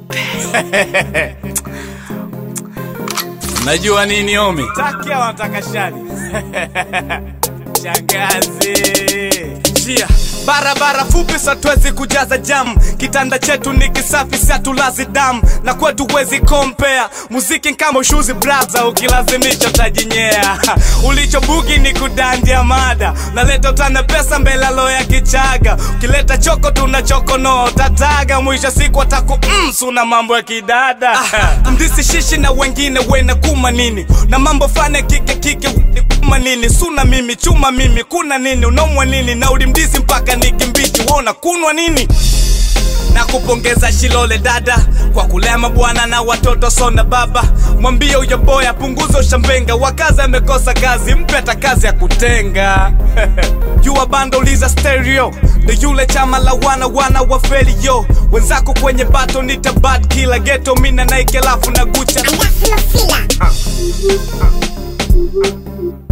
Najua nini omi? Takia wanataka shani shangazi njia barabara fupi satwezi kujaza jam kitanda chetu ni kisafi satulazi damu na kwetu wezi kompea muziki kama ushuzi braza ukilazimisha utajinyea ulichobugi ni kudandia mada naleta utana pesa mbelalo ya kichaga ukileta choko tuna chokonoa tataga mwisho siku ataku msu na mambo ya kidada mdisi shishi na wengine wena kuma nini na mambo fane kike kike kuma nini suna mimi chuma mimi kuna nini unaumwa nini na ulimdisi mpaka nikimbichi wona kunwa nini na kupongeza Shilole dada kwa kulema bwana na watoto sona baba, mwambie huyo boy apunguze ushambenga, wakazi amekosa kazi, mpe hata kazi ya kutenga jua bando liza stereo ndo yule chama la wana wana wa feli yo wenzako kwenye bato nita bad killer ghetto mina Nike alafu na Gucci Alafu Mafila